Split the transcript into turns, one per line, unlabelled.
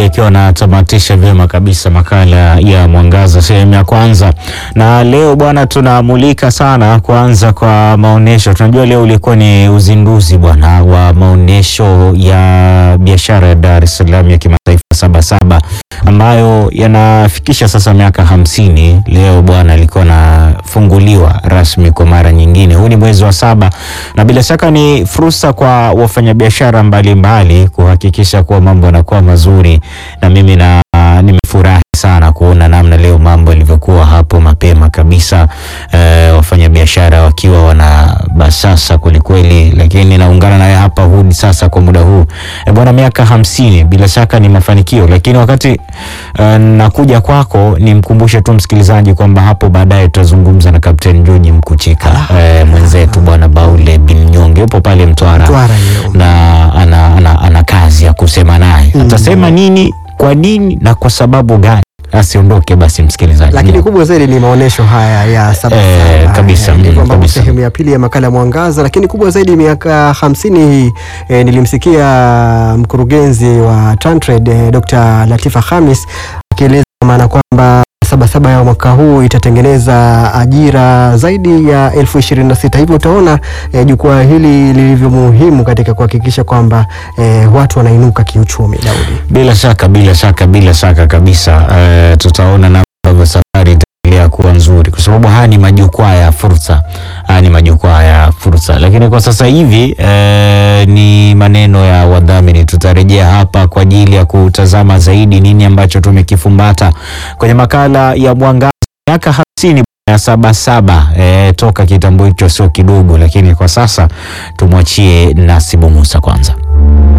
akiwa anatamatisha vyema kabisa makala ya Mwangaza sehemu ya kwanza, na leo bwana, tunamulika sana kwanza kwa maonyesho. Tunajua leo ulikuwa ni uzinduzi bwana wa maonyesho ya biashara ya Dar es Salaam ya kimataifa Sabasaba ambayo yanafikisha sasa miaka hamsini. Leo bwana alikuwa anafunguliwa rasmi kwa mara nyingine. Huu ni mwezi wa saba, na bila shaka ni fursa kwa wafanyabiashara mbalimbali kuhakikisha kuwa mambo yanakuwa mazuri, na mimi na nimefurahi sana kuona namna leo mambo yalivyokuwa hapo mapema kabisa, eh, wafanyabiashara wakiwa wana basasa kwelikweli, lakini naungana naye hapa hudi sasa kwa muda huu eh, bwana, miaka hamsini bila shaka ni mafanikio, lakini wakati eh, nakuja kwako nimkumbushe tu msikilizaji kwamba hapo baadaye tutazungumza na Kapteni George Mkuchika eh, mwenzetu bwana Baule bin Nyonge yupo pale Mtwara,
Mtwara hiyo.
na ana, ana, ana kazi ya kusema naye atasema nini, kwa nini na kwa sababu gani. Asiondoke basi msikilizaji.
Lakini kubwa zaidi ni maonyesho haya ya Sabasaba
Eh, kabisa,
Eh,
mm,
ndivyo ambavyo
kabisa.
sehemu ya pili ya makala ya Mwangaza. Lakini kubwa zaidi miaka hamsini hii eh, nilimsikia mkurugenzi wa Tantrade eh, Dr. Latifa Khamis akieleza maana kwamba Sabasaba ya mwaka huu itatengeneza ajira zaidi ya elfu ishirini na sita. Hivyo utaona eh, jukwaa hili lilivyo muhimu katika kuhakikisha kwamba eh, watu wanainuka kiuchumi. Daudi.
Bila shaka bila shaka bila shaka kabisa, eh, tutaona namna ambavyo safari itaendelea kuwa nzuri, kwa sababu haya ni majukwaa ya fursa, haya ni majukwaa ya fursa. Lakini kwa sasa hivi eh, ni maneno ya wadhamini. Tutarejea hapa kwa ajili ya kutazama zaidi nini ambacho tumekifumbata kwenye makala ya Mwangaza miaka hamsini ya Sabasaba eh, toka kitambo hicho sio kidogo, lakini kwa sasa tumwachie Nasibu Musa kwanza.